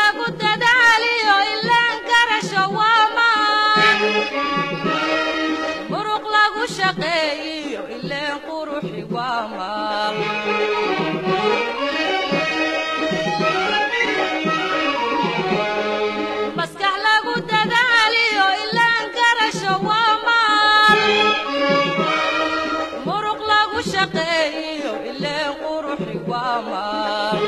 lagu dadaaliyo ilaan garasho waa maan muruq lagu shaqeeyiyo ileen quruxi waa maal maskax lagu dadaaliyo ilaan garasho waa maal muruq lagu shaqeeyiyo ileen quruxi waa maal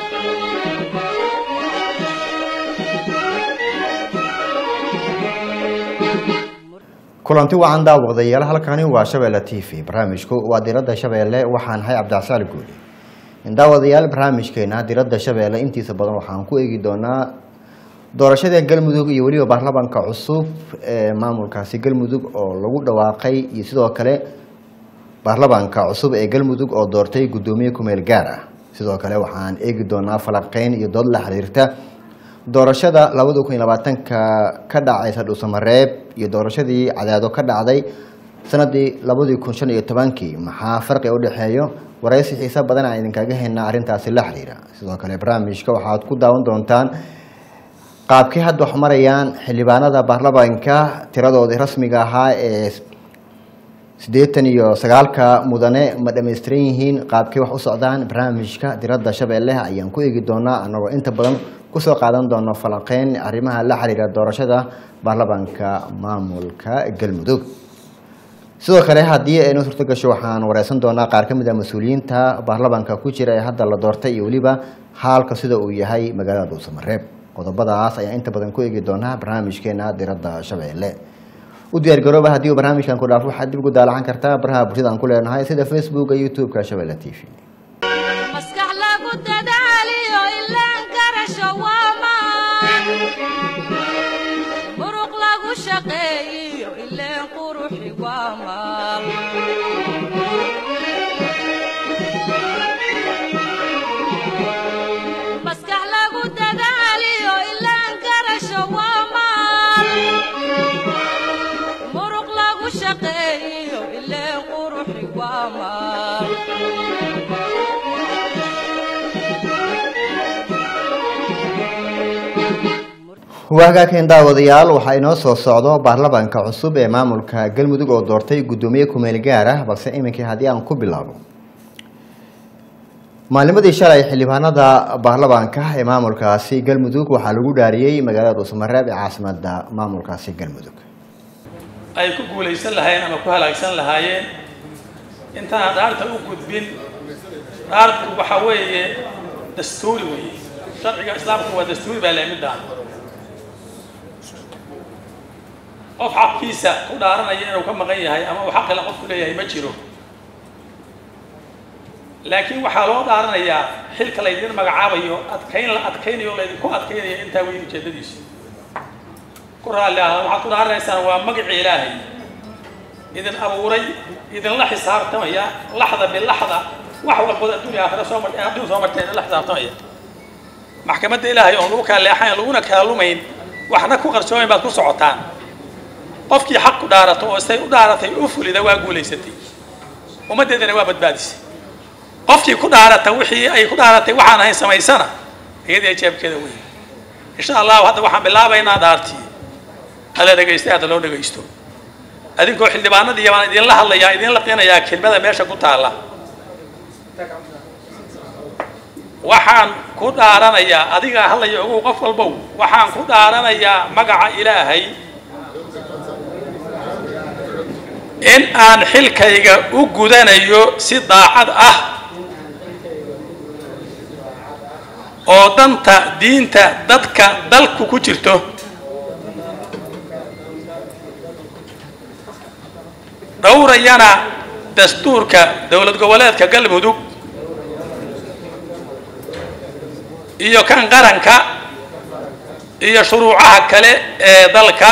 kulanti wacan daawaqdayaal halkani waa shabeelle t v barnaamijku waa diradda shabeelle waxaan ahay cabdicasaal guuli daawadayaal barnaamijkeena diradda shabeelle intiisa badan waxaan ku eegi doonaa doorashada galmudug iyo weliba baarlamaanka cusub ee maamulkaasi galmudug oo lagu dhawaaqay iyo sidoo kale baarlamaanka cusub ee galmudug oo doortay guddoomiye kumeel gaar ah sidoo kale waxaan eegi doonaa falaqeyn iyo dood la xiriirta doorashada labada kun iyo labaatanka ka dhacaysa dhuusamareeb iyo doorashadii cadaado ka dhacday sanadii labadii kun shan iyo tobankii maxaa farqi u dhexeeyo waraysi xiise badan aan idinkaga haynaa arrintaasi la xiriira sidoo kale barnaamijka waxaad ku daawan doontaan qaabkii hadda wax marayaan xildhibaanada baarlamaanka tiradoodii rasmiga ahaa ee siddeetan iyo sagaalka mudane ma dhammaystiran yihiin qaabkii wax u socdaan barnaamijka diradda shabeelle ayaan ku eegi doonaa anagoo inta badan kusoo qaadan doono falaqeyn arrimaha la xiriira doorashada baarlamaanka maamulka galmudug sidoo kale haddii aynu suurto gasho waxaan wareysan doonaa qaar ka mid a mas-uuliyiinta baarlamaanka ku jira ee hadda la doortay iyo weliba haalka sida uu yahay magaalada dhuusamareeb qodobadaas ayaan inta badan ku eegi doonaa barnaamijkeena diradda shabeelle u diyaargarooba haddii uu barnaamijkan ku dhaafo waxaad dib ugu daalacan kartaa baraha bulshada aan ku leenahay sida facebooka youtube-ka shabeelle t v maskax lagu dadaaliyo ilaan garasho waa maan muruq lagu shaqeeyiyo ileen quruxi waa maal maskax lagu dadaaliyo ilaan garasho waa maal muruq lagu shaqeeyiyo ileen quruxi waa maal waagaaken daawadayaal waxaa inoo soo socdo baarlamaanka cusub ee maamulka galmudug oo doortay guddoomiye kumeel gaar ah balse iminkii haddii aan ku bilaabo maalimadii shalay xildhibaanada baarlamaanka ee maamulkaasi galmudug waxaa lagu dhaariyey magaalada dhuusamareeb ee caasimada maamulkaasi galmudug ay ku guulaysan lahaayeen ama ku halaagsan lahaayeen intaan dhaarta u gudbin dhaartu waxa weeye dastuuri weeye sharciga islaamku waa dastuuri baa lehay midaan qof xaqkiisa ku dhaaranaya inuu ka maqan yahay ama uu xaqila qofku leeyahay ma jiro laakiin waxaa loo dhaaranayaa xilka laydin magacaabayo adkayn la adkaynayo laydinku adkaynayo intaa weyn ujeedadiisu ku raalli ah waxaad ku dhaaranaysaan waa magacii ilaahay idin abuuray idinla xisaabtamaya laxda bilaxda wax walbood adduunya aakhira soo martay adduun soo martay idinla xisaabtamaya maxkamadda ilaahay oon lagu kala leexayn laguna kala lumayn waxna ku qarsoomayn baad ku socotaan qofkii xaq ku dhaarato oo say u dhaaratay u fulida waa guulaysatay ummaddeedana waa badbaadisay qofkii ku dhaarata wixii ay ku dhaaratay waxaan ahayn samaysana iyadii jeebkeeda weyn insha allahu hadda waxaan bilaabaynaa dhaartii hala dhegaysta hadda loo dhegaysto adinkoo xildhibaanadii baan idinla hadlayaa idinla qinayaa kelmada meesha ku taalla waxaan ku dhaaranayaa adigaa hadlaya ogow qof walbow waxaan ku dhaaranayaa magaca ilaahay in aan xilkayga u gudanayo si daacad ah oo danta diinta dadka dalku ku jirto dhowrayana dastuurka dowlad goboleedka galmudug iyo kan qaranka iyo shuruucaha kale ee dalka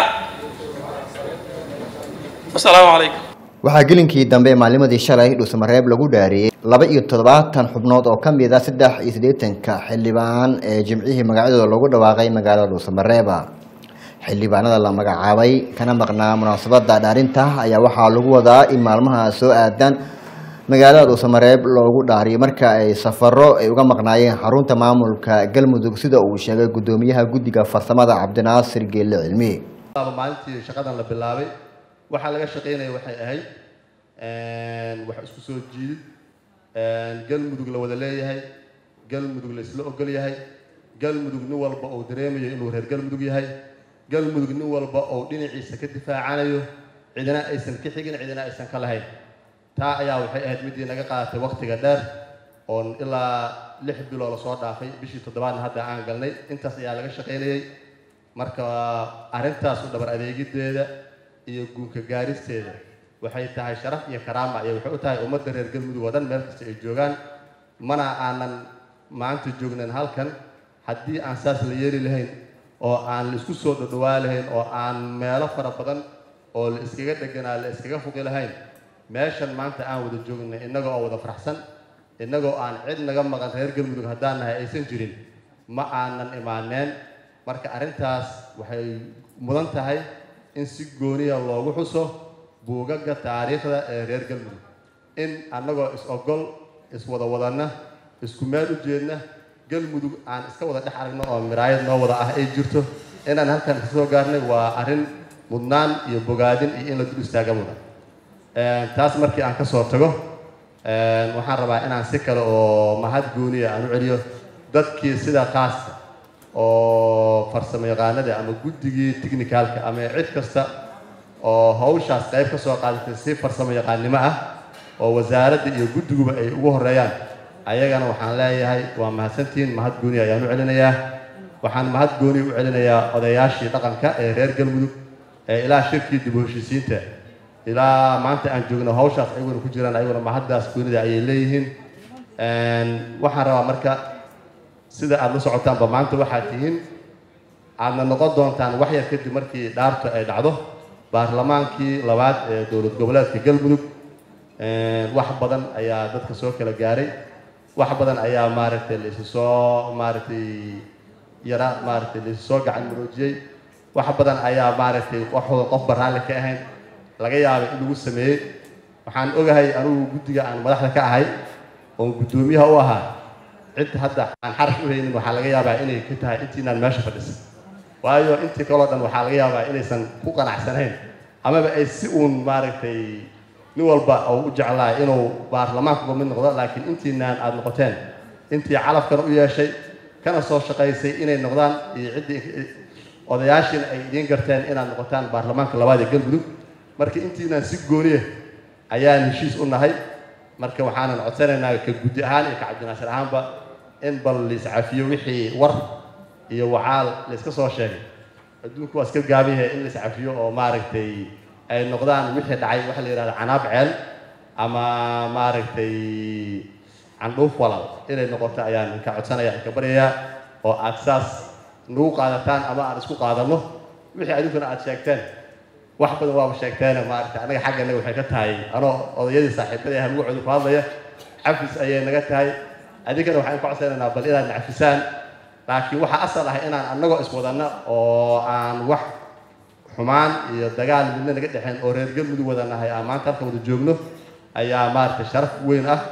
wasalaamu calaykum waxaa gelinkii dambe maalimadii shalay dhuusamareeb lagu dhaariyey laba iyo toddobaatan xubnood oo ka mid a saddex iyo siddeetanka xildhibaan ee jimcihii magacyadooda lagu dhawaaqay magaalada dhuusamareeba xildhibaanada la magacaabay kana maqnaa munaasabada dhaarinta ayaa waxaa lagu wadaa in maalmaha soo aadan magaalada dhuusamareeb loogu dhaariyay marka ay safaro ay uga maqnaayeen xarunta maamulka galmudug sida uu sheegay guddoomiyaha guddiga farsamada cabdinaasir geelle cilmi maalintii shaqadan la bilaabay waxaa laga shaqaynaya waxay ahayd wax isku soo jiidid galmudug la wada leeyahay galmudug la isla ogol yahay galmudug nin walba uu dareemayo inuu reer galmudug yahay galmudug nin walba uu dhinaciisa ka difaacanayo cidina aysan ka xigin cidina aysan ka lahayn taa ayaa waxay ahayd midii naga qaadatay waktiga dheer oon ilaa lix biloo lasoo dhaafay bishii toddobaadna hadda aan galnay intaas ayaa laga shaqaynayay marka arrintaas u dhabar adeegideeda iyo guunka gaaristeeda waxay tahay sharaf iyo karaama ayay waxay u tahay ummadda reer galmudug oo dhan meel kasta ay joogaan mana aanan maanta joognan halkan haddii aan saas la yeeli lahayn oo aan la isku soo dhadhawaa lahayn oo aan meelo fara badan oo la iskaga dheganaa la iskaga fuqi lahayn meeshan maanta aan wada joognay innaga oo wada faraxsan innagoo aan cid naga maqan reer galmudug haddaan nahay aysan jirin ma aanan imaaneen marka arrintaas waxay mudan tahay in si gooniya loogu xuso buugaga taariikhda ee reer galmudug in annagoo is-ogol iswada wadanna isku meel u jeedna galmudug aan iska wada dhex aragno oo miraayad noo wada ah ay jirto inaan halkan ka soo gaarnay waa arrin mudnaan iyo bogaadin iyo in la dul istaaga mudan taas markii aan ka soo tago waxaan rabaa inaan si kale oo mahad gooniya aan u celiyo dadkii sida qaasta oo farsamo yaqaanada ama guddigii technicalka ama cid kasta oo hawshaas qayb ka soo qaadatay si farsamo yaqaannimo ah oo wasaaradda iyo guddiguba ay ugu horeeyaan ayagana waxaan leeyahay waa mahadsantihiin mahad gooni ayaan u celinayaa waxaan mahad gooni u celinayaa odayaashii dhaqanka ee reer galmudug ee ilaa shirkii dib u heshiisiinta ilaa maanta aan joogno hawshaas ayaguna ku jiraan ayaguna mahaddaas goonida ayay leeyihiin waxaan rabaa marka sida aada la socotaanba maanta waxaad tihiin aadna noqon doontaan wax yar kadib markii dhaartu ay dhacdo baarlamaankii labaad ee dowlad goboleedka galmudug wax badan ayaa dadka soo kala gaaray wax badan ayaa maaragtay la isu soo maaragtay yara maaragtay la isu soo gacan maroojiyey wax badan ayaa maaragtay waxooda qofba raalli ka ahayn laga yaabay in lagu sameeyey waxaan ogahay anigu guddiga aan madaxda ka ahay oon guddoomiyaha u ahaa cid hadda aan xarash u haynin waxaa laga yaabaa inay ka tahay intiinaan meesha fadhisan waayo intii kaloo dhan waxaa laga yaabaa inaysan ku qanacsanayn amaba ay si uun maaragtay nin walba oo u jeclaa inuu baarlamaankuga mid noqdo laakiin intiinaan aada noqoteen intii calafkana u yeeshay kana soo shaqaysay inay noqdaan iyo ciddii odayaashiina ay idiin garteen inaad noqotaan baarlamaanka labaad ee galmudug marka intiinaan si gooniya ayaan heshiis u nahay marka waxaanan codsanaynaa ka guddi ahaan iyo ka cabdinaasir ahaanba in bal laiscafiyo wixii war iyo wacaal layska soo sheegay adduunku waa iska gaabiyahe in laiscafiyo oo maaragtay ay noqdaan wixii dhacay waxa la yidhahda canaab ceel ama maaragtay candhuuf walal inay noqoto ayaan inka codsanaya inka baryayaa oo aad saas nagu qaadataan ama aan isku qaadanno wixii adinkuna aad sheegteen wax badan waaba sheegteene maaragtay annaga xagga naga waxay ka tahay anoo odayadii saaxiibadii aha magacooda ku hadlaya xafis ayay naga tahay adinkana waxaan ka codsanaynaa bal inaad nacfisaan laakiin waxaa asal ah inaan annagoo iswadanno oo aan wax xumaan iyo dagaal midna naga dhexeen oo reer galmudug wada nahay aan maanta halka wada joogno ayaa maaragtay sharaf weyn ah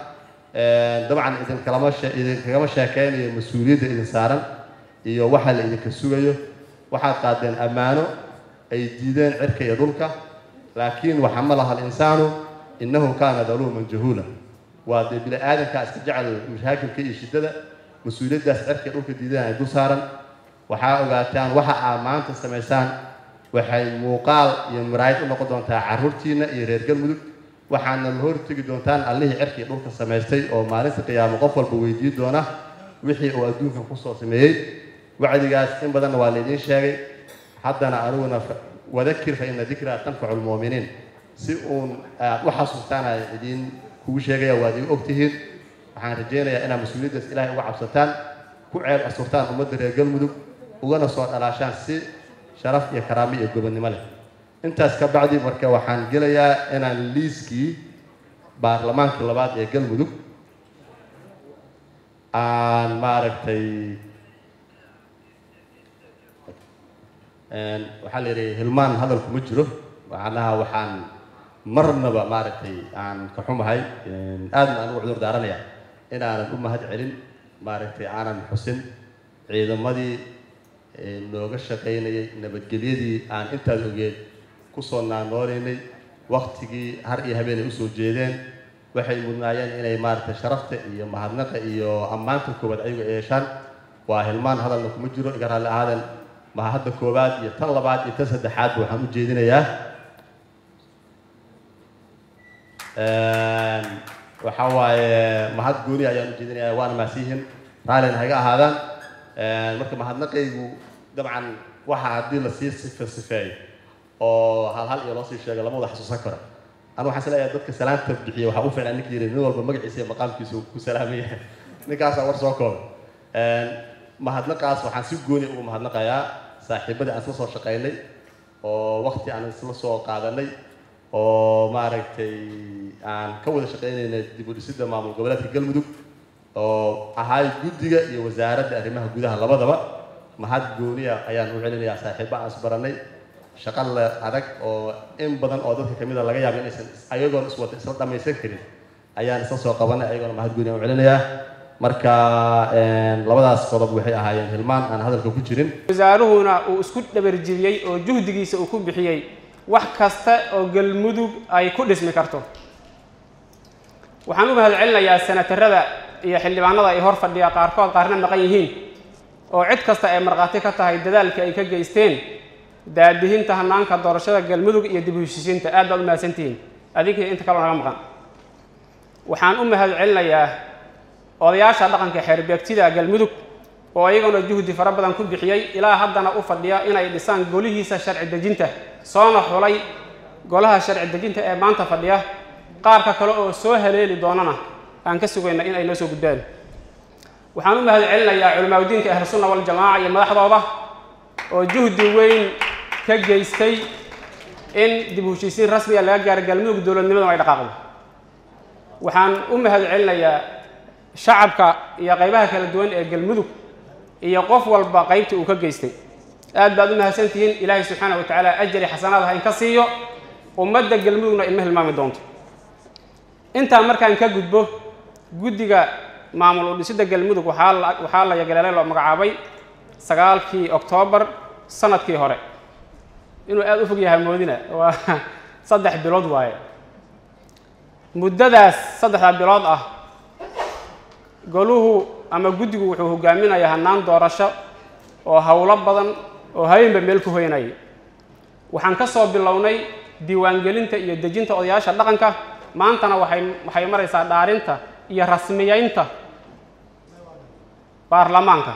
dabcan idinkalama idinkagama sheekeynayo mas-uuliyadda idin saaran iyo waxa la idinka sugayo waxaad qaadeen ammaano ay diideen cirka iyo dhulka laakiin waxamalaha alinsaanu innahu kaana daluuman jahuula waa dee bini aadankaa iska jecel mashaakilka iyo shiddada mas-uuliyaddaas cirka iyo dhulka diideen ay dul saaran waxaa ogaataan waxa aad maanta samaysaan waxay muuqaal iyo maraayid u noqon doontaa carruurtiinna iyo reer galmudug waxaana la hortegi doontaan allihii cirka iyo dhulka samaystay oo maalinta qiyaamo qof walba weydiin doona wixii uu adduunkan kusoo sameeyey wacdigaas in badanna waa laydiin sheegay haddana aniguna wadakir fa ina dikraa tanfacu lmu'miniin si uun aad u xasuustaan aan idiin kugu sheegaya waad igu ogtihiin waxaan rajaynayaa inaad mas-uuliyaddaas ilaahay uga cabsataan ku ceeb asurtaan ummadda reer galmudug ugana soo dhalaashaan si sharaf iyo karaamo iyo gobonnimo leh intaas ka bacdi marka waxaan gelayaa inaan liiskii baarlamaanka labaad ee galmudug aan maaragtay waxaa la yidhi hilmaan hadalku ma jiro macnaha waxaan marnaba maaragtay aan ka xumahay aadna aan ugu cudur daaranaya inaanan u mahad celin maaragtay aanan xusin ciidamadii nooga shaqaynayay nabadgelyadii aan intaad ogeed kusoo naanoonaynay waktigii har iyo habeen ay usoo jeedeen waxay mudnaayeen inay maaragtay sharafta iyo mahadnaqa iyo ammaanta koowaad ayagu ay yeeshaan waa hilmaan hadalna kuma jiro iga raalli ahaaden mahadda koowaad iyo tan labaad iyo tan saddexaadba waxaan u jeedinayaa waxaa waaye mahad gooni ayaan u jeedinayaa waana mahadsiyihiin raallina haga ahaadaan marka mahadnaqaygu dabcan waxa haddii lasii sife sifeeyo oo hal hal iyo loo sii sheego lama wada xasuusan karo anu waxaan isleeyahay dadka salaanta bixiya waxaa u fiicnaa ninka yidhi nin walba magaciisa iyo maqaamkiisa ku salaamaya ninkaasaa war soo kooba mahadnaqaas waxaan si gooni ugu mahadnaqayaa saaxiibadii aan isla soo shaqaynay oo wakti aan isla soo qaadanay oo maaragtay aan ka wada shaqaynaynay dib u dhisidda maamul goboleedka galmudug oo ahaay guddiga iyo wasaaradda arrimaha gudaha labadaba mahad gooniya ayaan u celinayaa saaxiiba aan isbaranay shaqo le adag oo in badan oo dadka kamid a laga yaaba inaysan ayagoon iswata isla dhamaysan karin ayaan isla soo qabanay ayagoona mahad gooniya u celinayaa marka labadaas qodob waxay ahaayeen hilmaan aan hadalka ku jirin wasaaruhuna uu isku dhabarjibiyey oo juhdigiisa uu ku bixiyey wax kasta oo galmudug ay ku dhismi karto waxaan u mahad celinayaa senatarada iyo xildhibaanada ay hor fadhiya qaarkood qaarna maqan yihiin oo cid kasta ay markhaati ka tahay dadaalka ay ka geysteen daadihinta hanaanka doorashada galmudug iyo dib u heshiisiinta aad baad u mahadsantihiin adinkii inta kaloo naga maqan waxaan u mahad celinayaa odayaasha dhaqanka xeerbeegtida galmudug oo iyaguna juhdi fara badan ku bixiyey ilaa haddana u fadhiya inay dhisaan golihiisa sharci dejinta soona xulay golaha sharci dejinta ee maanta fadhiya qaarka kale oo soo haleeli doonana aan ka sugayna in ay noo soo gudbaan waxaan u mahad celinayaa culimaadudiinka ahlusunna waljamaaca iyo madaxdooda oo juhdi weyn ka geystay in dib u heshiisiin rasmiga laga gaaro galmudug dowladnimaduna ay dhaqaaqdo waxaan u mahad celinayaa shacabka iyo qaybaha kala duwan ee galmudug iyo qof walba qaybtii uu ka geystay aad baad u mahadsantihiin ilaahay subxaana wa tacaala ajari xasanaad ha in ka siiyo ummadda galmudugna inma hilmaami doonto intaa markaan ka gudbo guddiga maamul u dhisidda galmudug waxaa la waxaa la yagaleelay loo magacaabay sagaalkii oktoobar sanadkii hore inuu aada u fog yahay moodina waa saddex bilood waaye muddadaas saddexda bilood ah goluhu ama guddigu wuxuu hogaaminayaa hannaan doorasho oo howlo badan oo habeenba meel ku hoynayay waxaan ka soo bilownay diiwaangelinta iyo dejinta odayaasha dhaqanka maantana waxay waxay maraysaa dhaarinta iyo rasmiyeynta baarlamaanka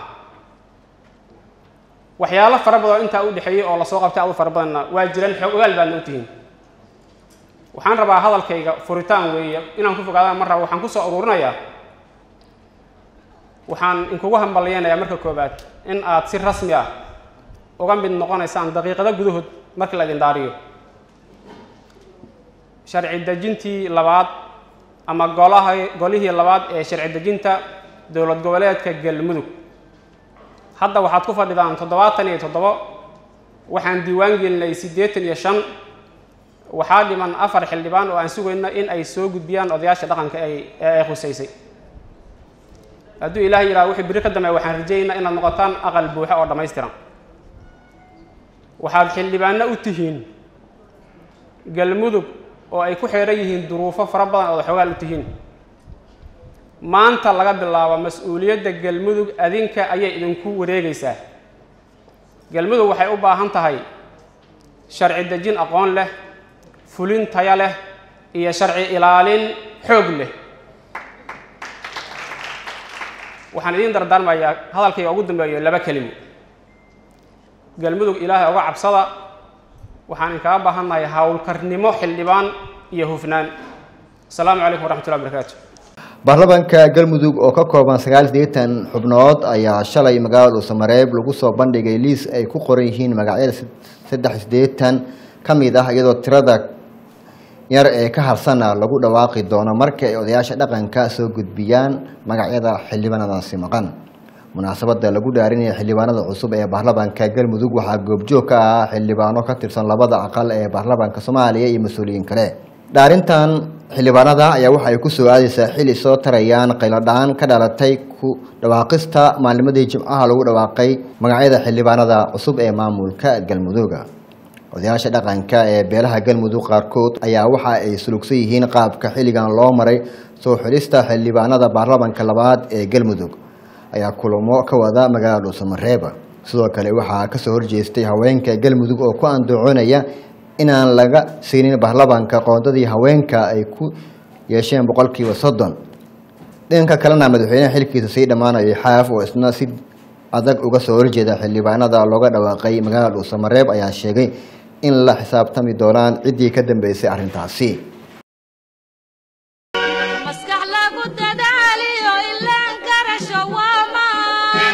waxyaalo fara badan oo intaa u dhexeeyey oo lasoo qabtay adu fara badanna waa jiraan xoog ogaal baadna u tihiin waxaan rabaa hadalkayga furitaan weeye inaan ku fogaadaan mar raba waxaan ku soo ururinayaa waxaan inkugu hambalyeynayaa marka koowaad in aad si rasmi ah uga mid noqonaysaan daqiiqado gudahood marka la idin dhaariyo sharci dejintii labaad ama golaha golihii labaad ee sharci dejinta dowlad goboleedka galmudug hadda waxaad ku fadhidaan toddobaatan iyo toddobo waxaan diiwaan gelinay siddeetan iyo shan waxaa dhiman afar xildhibaan oo aan sugayno in ay soo gudbiyaan odayaasha dhaqanka ay ee ay khusaysay hadduu ilaah yidhaha wixii biri ka dambeeya waxaan rajaynaynaa inaad noqotaan aqal buuxa oo dhammaystiran waxaad xildhibaano u tihiin galmudug oo ay ku xeeran yihiin duruufo fara badan ood xoogaal u tihiin maanta laga bilaabo mas-uuliyadda galmudug adinka ayay idinku wareegaysaa galmudug waxay u baahan tahay sharci dejin aqoon leh fulin taya leh iyo sharci ilaalin xoog leh waxaan idiin dardaarmayaa hadalkayga ugu dambeeyo laba kelimo galmudug ilaahay uga cabsada waxaan inkaga baahannahay howlkarnimo xildhibaan iyo hufnaan asalaamu calaykum waraxmatullahi barakaatu baarlamaanka galmudug oo ka kooban sagaal sideetan xubnood ayaa shalay magaalada dhuusamareeb lagu soo bandhigay liis ay ku qoran yihiin magacyada saddex sideetan ka mid ah iyadoo tirada yar ee ka harsana lagu dhawaaqi doono marka ay odayaasha dhaqanka soo gudbiyaan magacyada xildhibaanadaasi maqan munaasabada lagu dhaarinaya xildhibaanada cusub ee baarlamaanka galmudug waxaa goobjoog ka ah xildhibaano ka tirsan labada aqal ee baarlamaanka soomaaliya iyo mas-uuliyiin kale dhaarintan xildhibaanada ayaa waxa ay ku soo aadaysaa xili soo tarayaan qayladhaan ka dhalatay ku dhawaaqista maalnimadii jimcaha lagu dhawaaqay magacyada xildhibaanada cusub ee maamulka galmudugga odayaasha dhaqanka ee beelaha galmudug qaarkood ayaa waxa ay sulugsan yihiin qaabka xilligan loo maray soo xulista xildhibaanada baarlamanka labaad ee galmudug ayaa kulamo ka wada magaalada dhuusamareeba sidoo kale waxaa kasoo horjeestay haweenka galmudug oo ku andacoonaya inaan laga siinin baarlamanka qoondadii haweenka ay ku yeesheen boqolkiiba soddon dhanka kalena madaxweynaha xilkiisa sii dhammaanayay xaaf oo isna si adag uga soo horjeeda xildhibaanada looga dhawaaqay magaalada dhuusamareeb ayaa sheegay in la xisaabtami doonaan ciddii ka dambeysay arrintaasi maskax lagu dadaaliyo ilaan garasho waa maan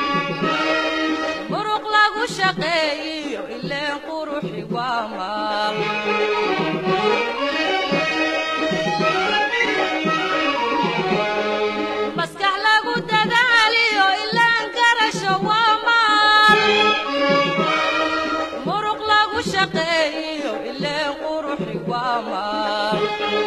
muruq lagu shaqeeyiyo ileen quruxi waa maal maskax lagu dadaaliyo ilaan garasho waa maal muruq lagu shaqeeyiyo ileen quruxi waa maal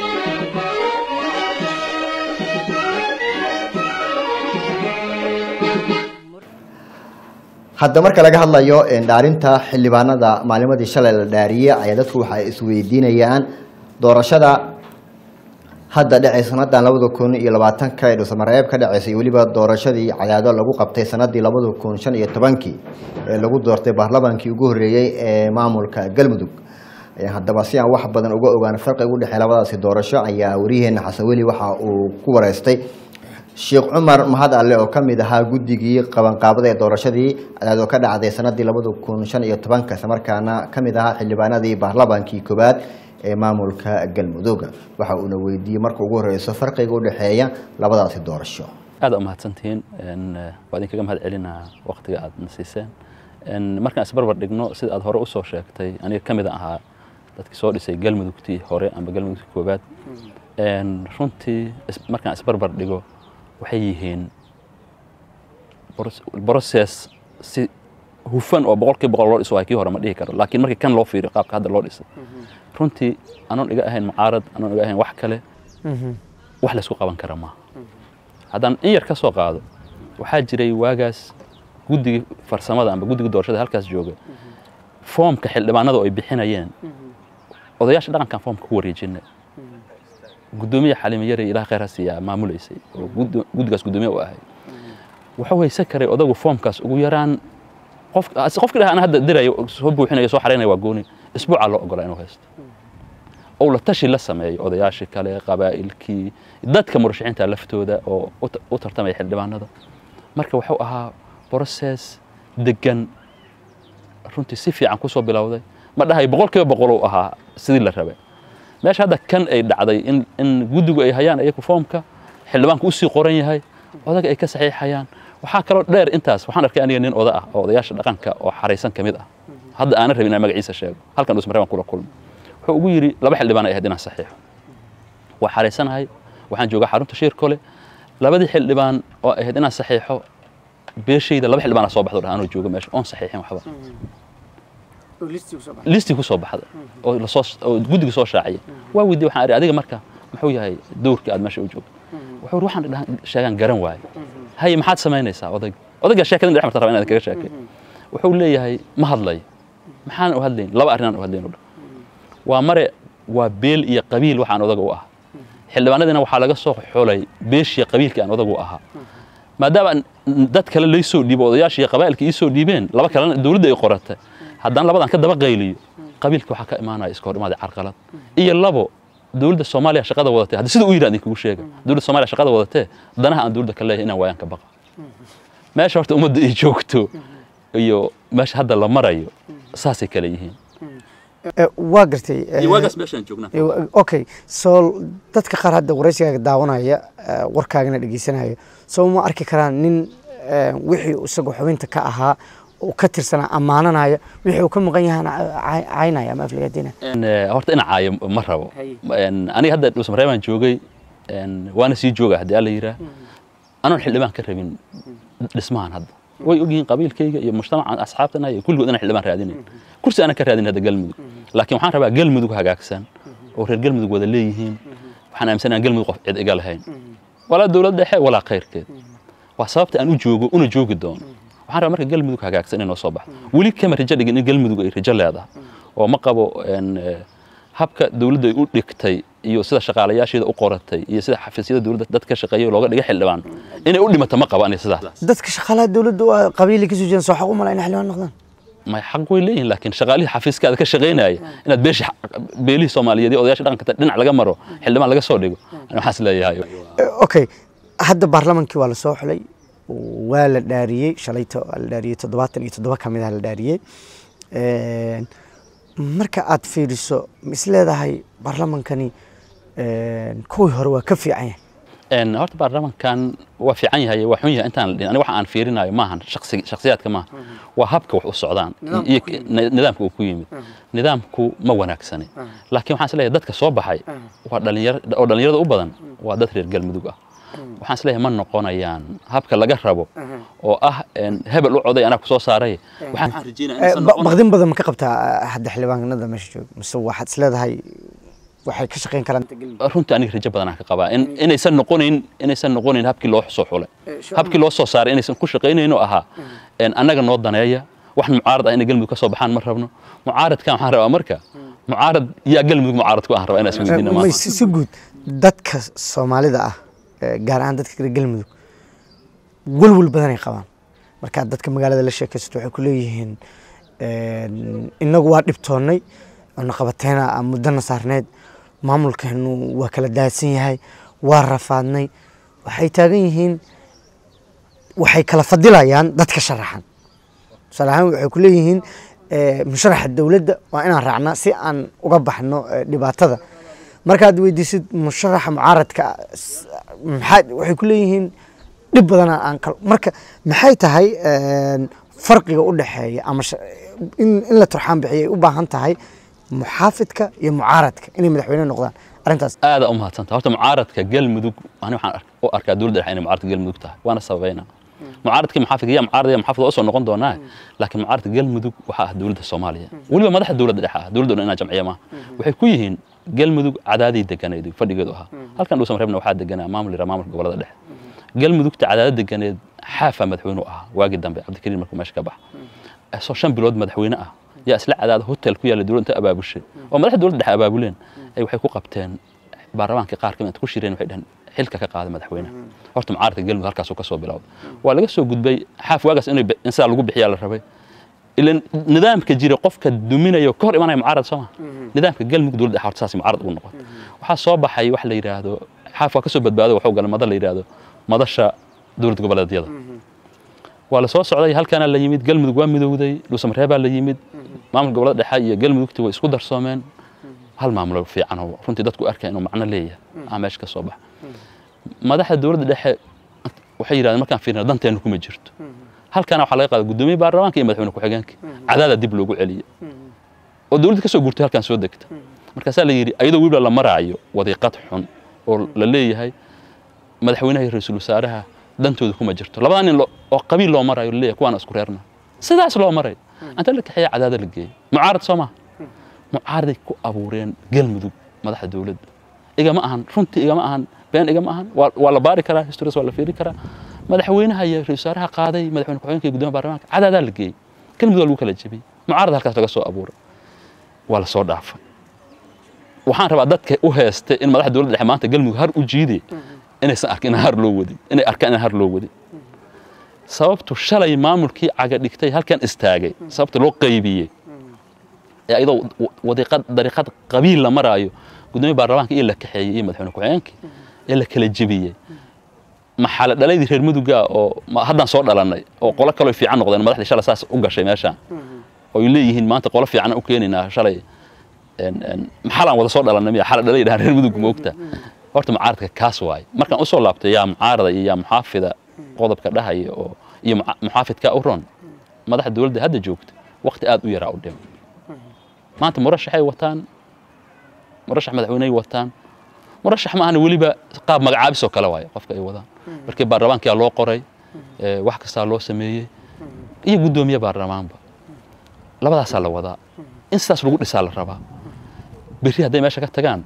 hadda marka laga hadlayo dhaarinta xildhibaanada maalimadii shalay la dhaariyey ayaa dadku waxa ay isweydiinayaan doorashada hadda dhacay sanadan labada kun iyo labaatanka ee dhuusamareeb ka dhaceysay weliba doorashadii cadaado lagu qabtay sanadii labada kun shan iyo tobankii ee lagu doortay baarlamaankii ugu horreeyey ee maamulka galmudug haddaba si aan wax badan uga ogaan farqiga u dhexey labadaasi doorasho ayaa wariyaheena xasan weli waxa uu ku wareystay sheekh cumar mahad alle oo ka mid ahaa guddigii qabanqaabada ee doorashadii cadaado ka dhacday sanadii labada kun shan iyo tobanka islamarkaana ka mid ahaa xildhibaanadii baarlamaankii koowaad ee maamulka galmudug waxa uuna weydiiyey marka ugu horeyso farqiga u dhexeeya labadaasi doorasho aad u mahadsantihiin waa idinkaga mahad celinaa waqtiga aad na siiseen markaan isbarbar dhigno sida aad hore usoo sheegtay aniga ka mid ahaa dadkii soo dhisay galmudugtii hore amba galmudugtii koowaad runtii markaan isbarbar dhigo waxay yihiin process si hufan oo boqolkiiba boqol loo dhiso waa kii hore ma dhihi karo laakiin markii kan loo fiiriyo qaabka hadda loo dhisay runtii anoon iga ahayn mucaarad anoon iga ahayn wax kale wax laysku qaban kara maaha haddaan in yar ka soo qaado waxaa jiray waagaas guddigii farsamada amba guddigii doorashada halkaas jooga foomka xildhibaanada oo ay bixinayeen odayaasha dhaqankan foomka ku wareejinay gudoomiya xalima yare ilaah khayr ha siiyaa maamulaysay oo guddigaas gudoomiye u ahay wuxuu haysan karay odagu foomkaas ugu yaraan qof qofki dhaha ana hadda dirayo soo buuxinayo soo xaraynaya waa gooni isbuucaa loo ogolaa inuu haysto ou la tashi la sameeyo odayaashii kale qabaa'ilkii dadka murashaxiinta laftooda oo u tartamaya xildhibaanada marka wuxuu ahaa process degan runtii si fiican kusoo bilowday ma dhahay boqolkiiba boqol uu ahaa sidii la rabay meesha hadda kan ay dhacday in in guddigu ay hayaan iyaku foomka xildhibaanku usii qoran yahay odaga ay ka saxiixayaan waxaa kaloo dheer intaas waxaan arkay aniga nin oda ah oo odayaasha dhaqanka oo xaraysan ka mid ah hadda aanan rabin inaan magaciisa sheego halkan dhusmareebaan kula kulmo wuxuu ugu yidhi laba xildhibaan ay ahayd inaan saxiixo waa xaraysanahay waxaan joogaa xarunta shiir kole labadii xildhibaan oo ahayd inaan saxiixo beeshayda laba xildhibaan soo baxdo anoo jooga meesha oon saxiixin waxba listii ku soo baxda oo lasoo oo guddiga soo shaaciyay waa weydiye waxaan idhi adiga marka muxuu yahay dowrkii aad meesha u joogto wuxuu yidhi waxaan dhahan sheegaan garan waayo haye maxaad samaynaysaa odayga odaygaa sheekadan dhex marta raba inaad kaga sheekay wuxuu leeyahay ma hadlayo maxaan u hadlayn laba arrinaan u hadlayn waa mare waa beel iyo qabiil waxaan odaga u ahaa xildhibaanadiina waxaa laga soo xulay beeshiya qabiilkii aan odaga u ahaa maadaama dad kale laysoo dhiibo odayaashii qabaa'ilka ii soo dhiibeen laba kalena dowladda ay qoratay haddaan labadan ka daba qayliyo qabiilka waxaa ka imaanaya iska hor imaada carqalad iyo labo dowladda soomaaliya shaqada wadatee hadda sida u yidhi idinkugu sheega dowladda soomaaliya shaqada wadatee danaha aan dowladda ka leeyahay inaan waayaan ka baqa meesha horta ummadda ay joogto iyo meesha hadda la marayo saasay kale yihiin waa gartay waagaas meeshaan joognaa okay so dadka qaar hadda waraysigaaga daawanaya warkaagana dhegeysanaya soo ma arki karaan nin wixii isagoo xubinta ka ahaa oo ka tirsanaa ammaananaya wixii uu ka maqan yahana caynaya ama aflagaadina horta ina caayo ma rabo aniga hadda dhusmareebaan joogay waana sii jooga haddii alla yiraa anoon xildhibaan ka rabin dhismahan hadda way ogyihiin qabiilkayga iyo mujtamacan asxaabtana iyo kulligood inaan xildhibaan raadinayn kursi aanan ka raadin hadda galmudug laakiin waxaan rabaa galmudug hagaagsan oo reer galmudug wada leeyihiin waxaan aaminsanahay galmudug qof cid iga lahayn walaa dowlad dhexe walaa khayrkeed waa sababta aan u joogo una joogi doono waxaan rabaa marka galmudug hagaagsan inay noo soo baxdo weli kama rajo dhigin in galmudug ay rajo leedahay oo ma qabo een, eh, habka dowladda ay u dhigtay iyo sida shaqaalayaasheeda u qoratay iyo sida xafiisyada dowladda dad ka shaqeeya looga dhigay xildhibaan inay u dhimato ma qabo aniga sidaas dadka shaqaalaha dowladda waa qabiili kasoo jeedan soo xaq u mala inay xildhibaan noqdaan may xaq way leeyihin laakiin shaqaalihii xafiiskaada ka shaqaynaya inaad beeshi beelihii soomaaliyeed iyo odayaasha dhaqanka dhinac laga maro xildhibaan laga soo dhigo ani waxaas leeyahay Eh, okay hadda baarlamankii waa la soo xulay waa la dhaariyey shalayta waa la dhaariyey toddobaatan iyo toddoba ka mid ah la dhaariyey Een, marka aad fiiriso ma is leedahay baarlamankani een, kuwii hore waa ka fiican yahay een horta baarlamankan waa fiican yahay waa xun yahay intaan la dhihin aniga waxa aan fiirinayo maahan shakhsi shakhsiyaadka maaha waa habka wax u socdaan iyo nidaamka uu ku yimid nidaamku ma wanaagsani laakiin waxaan isleeyahay dadka soo baxay waa dhalinyar oo dhalinyarada u badan waa dad reer galmudug ah waxaan isleeyahay ma noqonayaan habka laga rabo oo ah een, hebel u coday anaa ku soo saaray waxaan Eh, ba- baqdin badan ma ka qabtaa eh, hadda xildhibaanada meesha jooga mise waxaad is leedahay waxay ka shaqayn karaan runtii aniga rajo badanaan ka qabaa in inaysan noqonayn inaysan noqonayn habkii loo soo xulay habkii loo soo saaray inaysan ku shaqaynayn oo ahaa een, annaga noo daneeya wax mucaarad ah inay galmudug ka soo baxaan ma rabno mucaaradkan waxaan rabaa marka mucaarad yaa galmudug mucaarad ku aan rabaa inaan isweydiina may maanta si si guud dadka soomaalida ah eh, gaar ahaan dadka reer galmudug welwel badanay qabaan markaad dadka magaalada la sheekaysato waxay ku leeyihiin een, inagu waa dhibtoonnay oona qabateena aan muddana saarneyd maamulkeenu waa kala daadsan yahay waa rafaadnay waxay taagan yihiin waxay kala fadilayaan dadka sharaxan tusaale ahaan waxay ku leeyihiin eh, musharaxa dowladda waa inaan raacnaa si aan uga baxno eh, dhibaatada markaad weydiisid musharaxa mucaaradka s- maxaa waxay ku leeyihiin dhib badana aan kal marka maxay tahay een, farqiga u dhexeeya ama sha- in, in la turxaan bixiyay u baahan tahay muxaafidka iyo mucaaradka inay madaxweyne noqdaan arrintaas aada u mahadsanta horta mucaaradka galmudug ani waxaan ark- u arkaa dowladda dhexe inay mucaaradka galmudug tahay waana sababayna mucaaradka muxaafidka iyo mucaarad iyo muxaafid waa usoo noqon doonaa laakiin mucaaradka galmudug waxaa ah dowladda soomaaliya weliba madaxda dowladda dhexe ah dowladda dhan inaa jamciya maaha waxay ku yihiin galmudug cadaadii deganeed fadhigeedu ahaa halkan dhuusan reebna waxaa deganaa maamul yara maamulka gobolada dhexe galmudugta cadaadad deganeed xaafa madaxweyne u ahaa waagii dambe cabdikariim markuu meesha ka baxa soo shan bilood madaxweyne ah yaa isla cadaada hotel ku yaalla dowladda inta abaabushay oo madaxda dowladda dhexe abaabuleen ay waxay ku qabteen baarlamaankii qaar kamid inta ku shireen waxay dhaheen xilka ka qaada madaxweynaha horta mucaaradka galmudug halkaasuu ka soo bilowday waa laga soo gudbay xaaf waagaas inay bi- in sidaa lagu bixiyaa la rabay ilan nidaamka jira qofka duminayo ka hor imanaya mucaarad soo ma nidaamka galmudug dowladda dhexe horta saas mucaarad ugu noqotay waxaa soo baxay wax la yidhaahdo xaaf waa ka soo badbaaday waxuu galay mada la yidhaahdo madasha dowlad goboleedyada waa la soo socday halkaana la yimid galmudug waa midowday dhuusamareebaa la yimid maamul gobolada dhexe iyo galmudugti way isku darsoomeen hal maamulo fiican oo runtii dadku arkaya inuu macno leeyahay aa meesha ka soo baxa madaxda dowladda dhexe waxay yidhahdeen markaan fiirina danteenu kuma jirto halkaana waxaa laga qaaday guddoomiye baarlamaanka iyo madaxweyne ku-xigeenka cadaada dib loogu celiyey oo dowladda ka soo guurtay halkaan soo degta markaasaa la yidhi ayadoo weliba la maraayo wadiiqad xun oo la leeyahay madaxweynaha iyo ra-iisul wasaaraha dantooda kuma jirto labada nin lo- oo qabiil loo marayo laleeyahay kuwaana isku reerna sidaas loo maray inta la kaxeeya cadaada la geeyey mucaarad soo maha mucaaraday ku abuureen galmudug madaxda dowladda igama ahan runtii igama ahan been igama ahan waa waa la baari karaa historias waa la fiiri karaa madaxweynaha iyo ra-iisul wasaaraha qaaday madaxweyne ku-xigeenka iyo guddoomiyaha baarlamaanka cadaadaa la geeyey galmudug waa lagu kala jebiyey mucaarad halkaas laga soo abuuray waa la soo dhaafay waxaan rabaa dadka u heestay in madaxda dowladda dhexe maanta galmudug har u jiiday inaysan arkin in har loo wadin inay arkaan in har loo wadin sababtu shalay maamulkii caga dhigtay halkan istaagay sababta loo qaybiyey ee ayadoo wa- wadiiqad dariiqad qabiil la maraayo guddoomiye baarlamaanka iyo la kaxeeyey iyo madaxweyne ku-xigeenkii ee la kala jebiyey maxaa dhalaydii reer muduga oo ma- haddaan soo dhalannay oo qolo kaloo fiican noqdeen madaxdii shalay saas u gashay meeshaan oo ay leeyihiin maanta qolo fiican u keenaynaa shalay een- een, maxalaan wada soo dhalannay miya xala dhalay dhahan reer mudug moogta horta mucaaradka kaas waaye markaan usoo laabtay yaa mucaarada iyo yaa muxaafida qodobka dhahaya oo iyo muca- muxaafidka u ron madaxda dowladda hadda joogta waqti aad u yaraa u dhim maanta murashaxay wataan murashax madaxweyney wataan murashax ma ahana weliba qaab magacaabis oo kale waaye qofka ay wadaan markii baarlamaankaa loo qoray ee, wax kastaa loo sameeyey iyo guddoomiye baarlamaanba labadaasaa la wadaa in sidaas lagu dhisaa la rabaa berri hadday meesha ka tagaan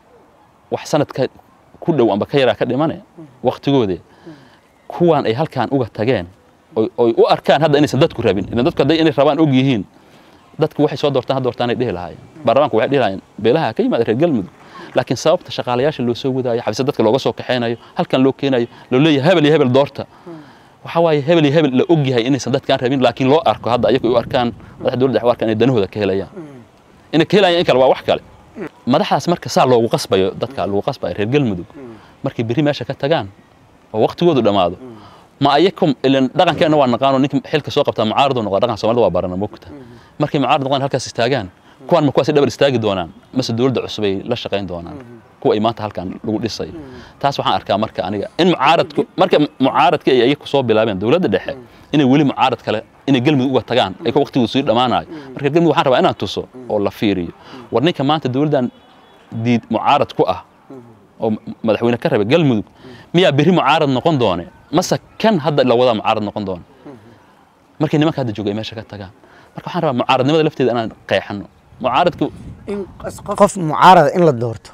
wax sanadka ku dhow amba ka yaraa ka dhimane waktigoodii kuwaan ay halkaan uga tageen oy- oy u arkaan hadda inaysan dadku rabin ilan dadku hadday inay rabaan og yihiin dadku waxay soo doortaan ha doortaanay dhihi lahaayeen baarlamaanku waxay dhihi lahaayeen beelaha ka yimaada reer galmudug laakiin sababta shaqaalayaasha loo soo wadaayo xabisa dadka looga soo kaxaynayo halkan loo keenayo loo leeyahay hebel iyo hebel doorta waxaa waaye hebel iyo hebel la og yahay inaysan dadkaan rabin laakiin loo arko hadda ayagu ay u arkaan madaxda dowladda waxay u arkaan inay danahooda ka helayaan inay ka helayaan in kale waa wax kale madaxdaas marka saa loogu qasbayo dadka lagu qasbayo reer galmudug markay berri meesha ka tagaan oo waqtigoodu dhammaado ma ayakum ilan dhaqankeenna waa naqaano ninka xilka soo qabtaa mucaaradu noqda dhaqan soomaalida waa barana mogta markay mucaarad noqdaan halkaas istaagaan kuwaan ma kuwaasi dhabar istaagi doonaan mase dowladda cusub ay la shaqayn doonaan kuwa ay maanta halkan lagu dhisayo taas waxaan arkaa marka aniga in mucaaradku marka mucaaradka ay ayagu soo bilaabeen dowladda dhexe inay weli mucaarad kale inay galmudug uga tagaan ay waqtigu sii dhammaanayo marka galmudug waxaan rabaa inaan tuso oo la fiiriyo war ninka maanta dowladdan diid mucaarad ku ah oo madaxweyne ka raba galmudug miyaa berri mucaarad noqon doone mase kan hadda la wadaa mucaarad noqon doone markay nimanka hadda jooga ay meesha ka tagaan marka waxaan rabaa mucaaradnimada lafteeda inaan qeexano mucaaradku in qof mucaarada in la doorto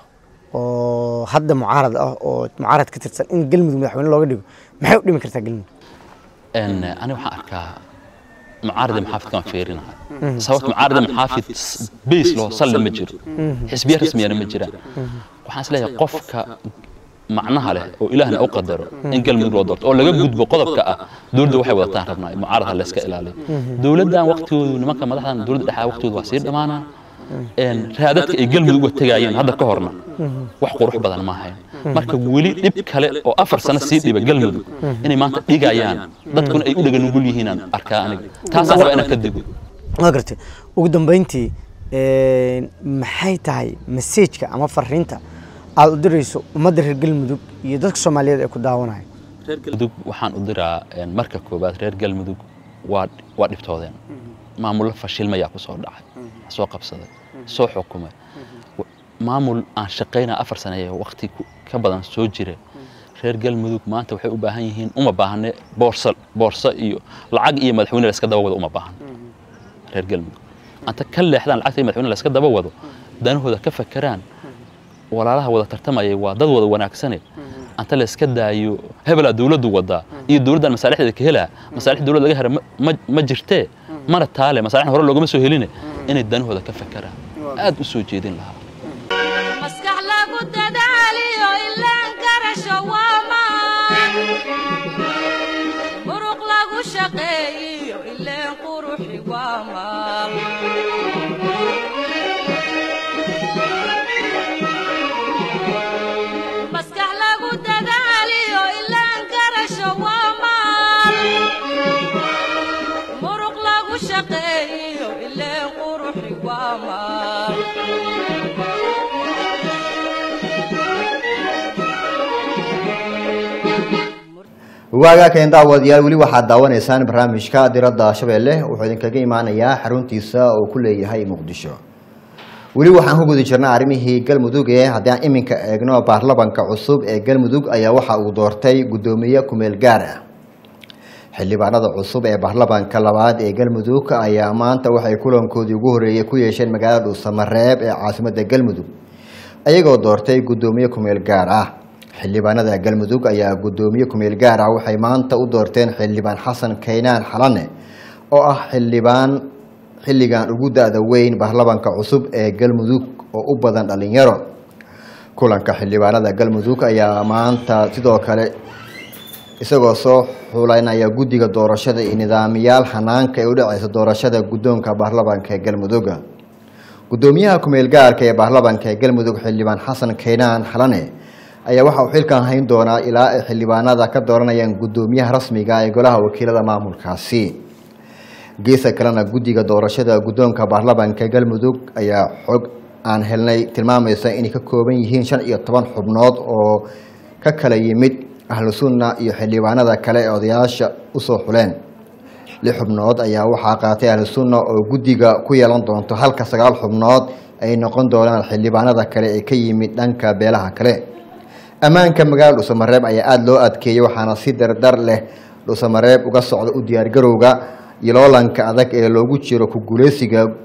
oo hadda mucaarad ah oo mucaarad ka tirsan in galmudug madaxweyne looga dhigo maxay u dhimi kartaa galmudug ان انا waxaan arkaa mucaarad maxaafid kan fiirinaha sababta mucaarad maxaafid base loo salli ma jiro xisbiya rasmiyana ma jiraan waxaan isleeyahay qofka macnaha leh oo ilaahna u qadaro in galmudug loo doorto oo laga gudbo qodobka ah dowladda waxay wadataan rabnaa mucaarad ha la iska ilaaliyo dowladdan waqtigoodu nimanka madaxdan dowladda dhexe waqtigoodu waa sii dhammaanaa een raadadka ay galmudug uga tegayeen hadda ka horna wax qurux badan ma ahayn marka weli dhib kale oo afar sano sii dhiba galmudug inay maanta dhigayaan dadkuna ay u dhaga nugul yihiinaan arkaa aniga taasaan rabaa inaan ka digo waa gartay ugu dambeyntii een, maxay tahay maseejka ama fariinta aad u dirayso ummadda reer galmudug iyo dadka soomaaliyeed ee ku daawanaya reer galmudug waxaan u diraa een, marka koowaad reer galmudug waa waa dhibtoodeen maamullo fashilmayaa ku soo dhacay soo qabsaday soo xukumay W- maamul aan shaqaynaa afar sane ee waqti ku- ka badan soo jira reer galmudug maanta waxay u baahan yihiin uma baahne boorsa boorso iyo lacag iyo madaxweyne la iska daba wado uma baahan reer galmudug anta ka leexdaan lacagta iyo madaxweyne la iska daba wado danahooda ka fakeraan walaalaha wada tartamayay waa dad wada wanaagsane anta la iska daayo hebelaa dowladdu wadaa iyo dowladdan masaalixdeeda ka helaa masaalix dowlad laga hera ma- ma- ma jirtee mana taale masaalixna hore loogama soo heline inay danahooda ka fakeraan aad u soo jeedin lahaa maskax lagu dadaaliyo ilaan garasho waa maan muruq lagu shaqeeyiyo ileen quruxi waa maal maskax lagu dadaaliyo ilaan garasho waa maal muruq lagu shaqeeyiyo ileen quruxi waa maal waagaa keen daawadayaal weli waxaad daawanaysaan barnaamijka diradda shabeelle wuxuu idinkaga imaanayaa xaruntiisa uu ku leeyahay muqdisho weli waxaan ku guda jirnaa arrimihii galmudug ee haddii aan iminka eegno baarlamanka cusub ee galmudug ayaa waxa uu doortay guddoomiye kumeel gaar ah xildhibaanada cusub ee baarlamanka labaad ee galmudug ayaa maanta waxay kulankoodii ugu horreeyey ku yeesheen magaalada dhuusamareeb ee caasimadda galmudug ayagoo doortay guddoomiye kumeel gaar ah xildhibaanada galmudug ayaa guddoomiye kumeel gaar ah waxay maanta u doorteen xildhibaan xasan kaynaan xalane oo ah xildhibaan xilligan ugu da-da weyn baarlamanka cusub ee galmudug oo u badan dhalinyaro kulanka xildhibaanada galmudug ayaa maanta sidoo kale isagoo soo xulanaya guddiga doorashada iyo nidaamiyaal hanaanka ee u dhaceysa doorashada guddoonka baarlamanka ee galmudug guddoomiyaha kumeel gaarka ee baarlamanka ee galmudug xildhibaan xasan kaynaan xalane ayaa waxa uu xilkan hayn doonaa ilaa ay xildhibaanada ka dooranayaan guddoomiyaha rasmiga ee golaha wakiilada maamulkaasi geesa kalena guddiga doorashada guddoonka baarlamanka galmudug ayaa xog aan helnay tilmaamaysa inay ka kooban yihiin shan iyo toban xubnood oo ka kala yimid ahlu sunna iyo xildhibaanada kale ee odayaasha usoo xuleen lix xubnood ayaa waxaa qaatay ahlu sunna oo guddiga ku yeelan doonto halka sagaal xubnood ay noqon doonaan xildhibaanada kale ee ka yimid dhanka beelaha kale ammaanka magaalada dhuusamareeb ayaa aada loo adkeeyey waxaana si dardar leh dhuusamareeb uga socda u diyaargarowga iyo loolanka adag ee loogu jiro ku guuleysiga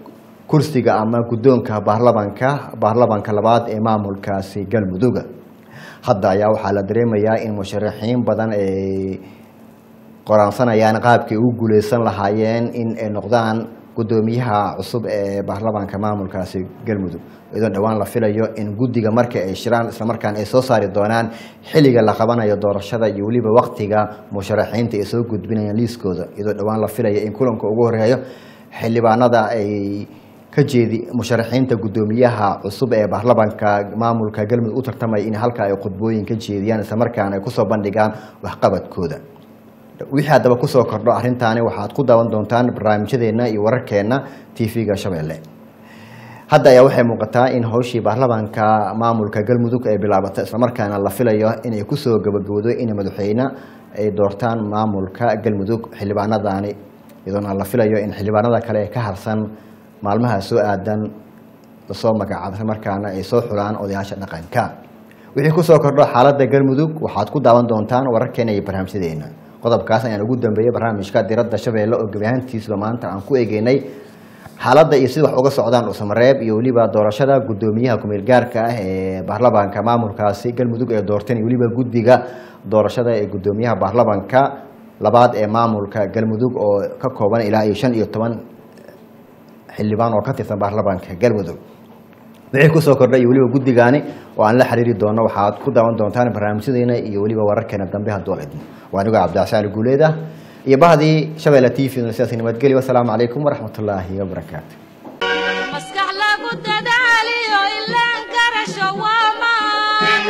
kursiga ama guddoonka baarlamanka baarlamanka labaad ee maamulkaasi galmuduga hadda ayaa waxaa la dareemayaa in musharaxiin badan ay qoraansanayaan qaabkay u guuleysan lahaayeen in ay noqdaan guddoomiyaha cusub ee baarlamaanka maamulkaasi galmudug iyadoo dhowaan la filayo in guddiga marka ay shiraan islamarkaana ay soo saari doonaan xilliga la qabanayo doorashada iyo weliba waktiga musharaxiinta ay soo gudbinayaan liiskooda iyadoo dhowaan la filayo in kulanka ugu horeeyo xildhibaanada ay ka jeedi musharaxiinta guddoomiyaha cusub ee baarlamaanka maamulka galmudug u tartamaya in halka ay khudbooyin ka jeediyaan islamarkaana ay kusoo bandhigaan waxqabadkooda wixii haddaba kusoo kordho arrintaani waxaad ku daawan doontaan barnaamijyadeena iyo wararkeena tv-ga shabeelle hadda ayaa waxay muuqataa in howshii baarlamaanka maamulka galmudug ay bilaabatay islamarkaana la filayo inay kusoo gabagabdo in madaxweyne ay doortaan maamulka galmudug xildhibaanadaani iyadoona la filayo in xildhibaanada kale ee ka harsan maalmaha soo aadan lasoo magacaabo islamarkaana ay soo xulaan odayaasha dhaqanka wixii kusoo kordho xaaladda galmudug waxaad ku daawan doontaan wararkeena iyo barnaamijyadeena qodobkaas ayaan ugu dambeeyey barnaamijka diradda shabeelle oo gebi ahaantiisba maanta aan ku eegeynay xaaladda iyo sida wax uga socdaan usamareeb iyo weliba doorashada guddoomiyaha kumeel gaarka ah ee baarlamaanka maamulkaasi galmudug ee doorteen iyo weliba guddiga doorashada ee guddoomiyaha baarlamaanka labaad ee maamulka galmudug oo ka kooban ilaa iyo shan iyo toban xildhibaan oo ka tirsan baarlamaanka galmudug wixii kusoo kordhay iyo weliba guddigaani oo aan la xiriiri doono waxaad ku daawan doontaan barnaamijyadeena iyo weliba wararkeena dambe hadduu la idmo waa anigoo cabdicasaali guuleed ah iyo bahdii shabeelle t v sidaas nabadgelyo wasalaamu calaykum waraxmatullaahi wabarakaatu maskax lagu dadaaliyo ilaan garasho waamaan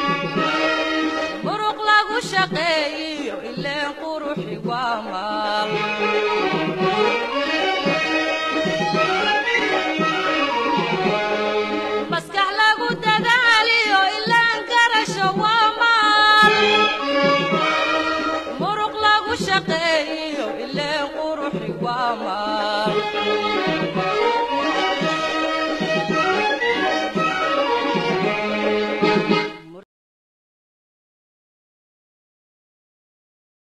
muruq lagu shaqeeyiyo ileen quruxi waamaan maskax lagu dadaaliyo ilaan garasho waamaan muruq lagu shaqeeyiyo ileen quruxi waamaan